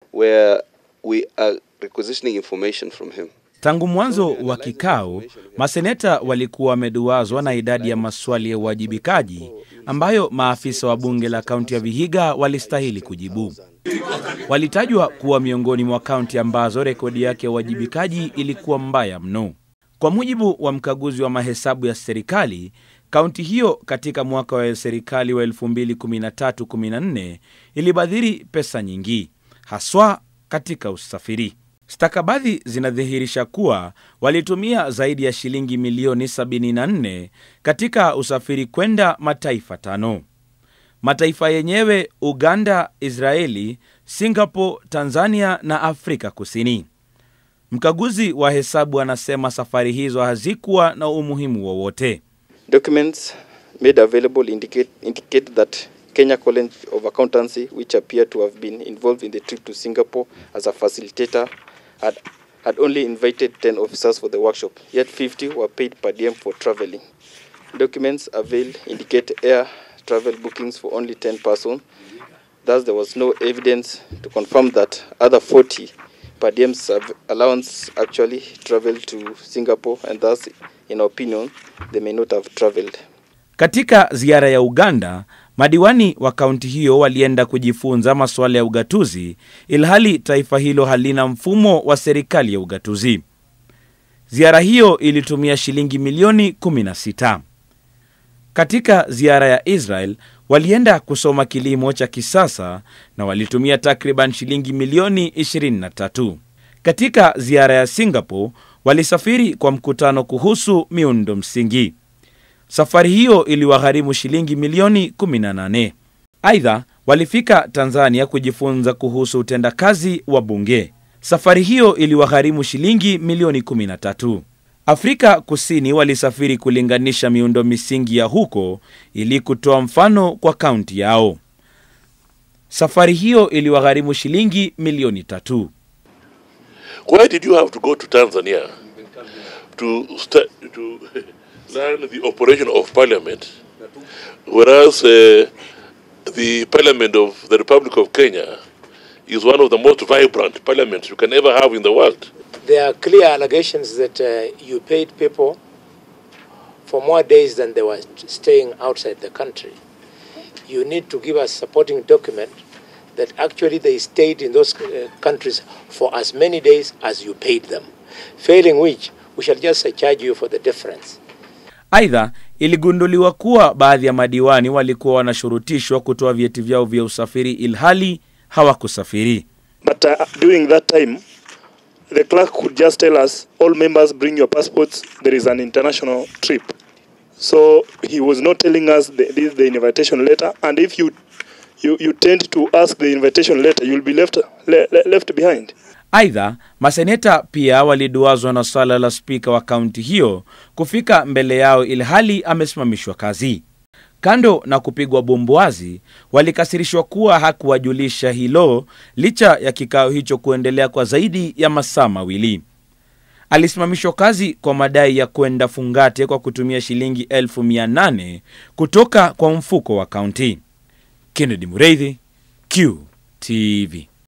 where we are requisitioning information from him. Tangu mwanzo wa kikao, maseneta walikuwa wameduazwa na idadi ya maswali ya uwajibikaji ambayo maafisa wa bunge la kaunti ya Vihiga walistahili kujibu. Walitajwa kuwa miongoni mwa kaunti ambazo rekodi yake ya uwajibikaji ilikuwa mbaya mno. Kwa mujibu wa mkaguzi wa mahesabu ya serikali, kaunti hiyo katika mwaka wa serikali wa 2013-14 ilibadhiri pesa nyingi, haswa katika usafiri. Stakabadhi zinadhihirisha kuwa walitumia zaidi ya shilingi milioni 74 katika usafiri kwenda mataifa tano. Mataifa yenyewe Uganda, Israeli, Singapore, Tanzania na Afrika Kusini. Mkaguzi wa hesabu anasema safari hizo hazikuwa na umuhimu wowote. Documents made available indicate, indicate that Kenya College of Accountancy, which appear to have been involved in the trip to Singapore as a facilitator, had, had only invited 10 officers for the workshop, yet 50 were paid per diem for traveling. Documents availed indicate air travel bookings for only 10 persons. Thus, there was no evidence to confirm that other 40 per diem serv- allowance actually traveled to Singapore, and thus, in our opinion, they may not have traveled. Katika ziara ya Uganda, madiwani wa kaunti hiyo walienda kujifunza masuala ya ugatuzi, ilhali taifa hilo halina mfumo wa serikali ya ugatuzi. Ziara hiyo ilitumia shilingi milioni 16. Katika ziara ya Israel walienda kusoma kilimo cha kisasa na walitumia takriban shilingi milioni 23. Katika ziara ya Singapore walisafiri kwa mkutano kuhusu miundo msingi. Safari hiyo iliwagharimu shilingi milioni 18. Aidha, walifika Tanzania kujifunza kuhusu utendakazi wa bunge. Safari hiyo iliwagharimu shilingi milioni 13. Afrika Kusini walisafiri kulinganisha miundo misingi ya huko ili kutoa mfano kwa kaunti yao. Safari hiyo iliwagharimu shilingi milioni tatu. Why did you have to go to Tanzania to sta to learn the operation of parliament, whereas uh, the parliament of the Republic of Kenya is one of the most vibrant parliaments you can ever have in the world? There are clear allegations that uh, you paid people for more days than they were staying outside the country. You need to give us supporting document that actually they stayed in those uh, countries for as many days as you paid them. Failing which, we shall just uh, charge you for the difference. Aidha, iligunduliwa kuwa baadhi ya madiwani walikuwa wanashurutishwa kutoa vyeti vyao vya usafiri ilhali hawakusafiri. But uh, during that time, the clerk could just tell us, all members bring your passports, there is an international trip. So he was not telling us the, this, the invitation letter, and if you, you, you tend to ask the invitation letter, you'll be left, le, le, left behind. Aidha, maseneta pia waliduazwa na swala la spika wa kaunti hiyo kufika mbele yao ilhali amesimamishwa kazi. Kando na kupigwa bumbuazi, walikasirishwa kuwa hakuwajulisha hilo licha ya kikao hicho kuendelea kwa zaidi ya masaa mawili. Alisimamishwa kazi kwa madai ya kwenda fungate kwa kutumia shilingi elfu mia nane kutoka kwa mfuko wa kaunti. Kennedy Mureithi, QTV.